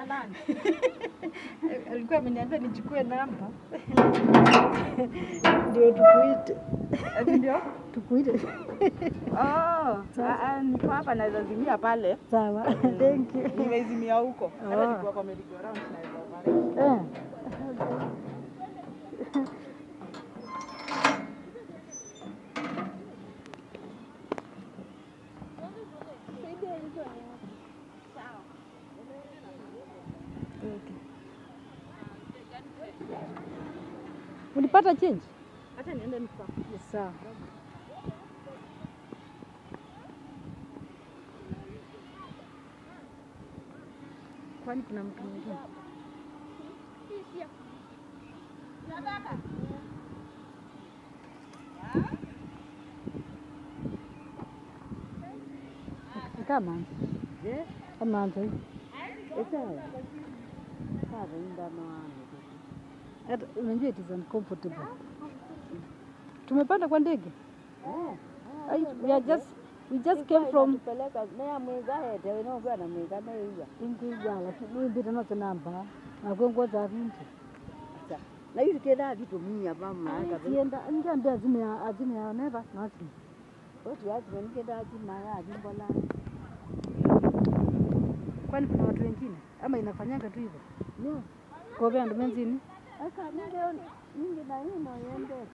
nani? alikuwa ameniambia nichukue namba ndio tukuite, Ati ndio? tukuite. Oh, ah, ah, niko hapa naweza zimia pale. Sawa, thank you. Nimezimia huko. Hata Oh. nikiwa kwa merry go round naweza pale. Eh. Okay. Ulipata change? Acha niende nika. Sawa. Kwani kuna mtu mwingine? Kama Je? kama ndio. Sawa. Sawa, ndano wangu. Hata unajua it is uncomfortable. Tumepanda kwa ndege. Eh. Ai, We are just we just came from peleka na mwiga hete no bwana mwiga na hiyo. Ingwija lakini mbita nazo namba nakongo za vinti. Na hiyo kenda vitu minya mama aka. Sienda ngiambia azime azime ya never nothing. Watu watu wengine ati maya jimbola. Kwani kuna watu wengine ama inafanyanga tu hivyo? No. Kwa vya ndo menzini. Aka ninge ninge na hino yende.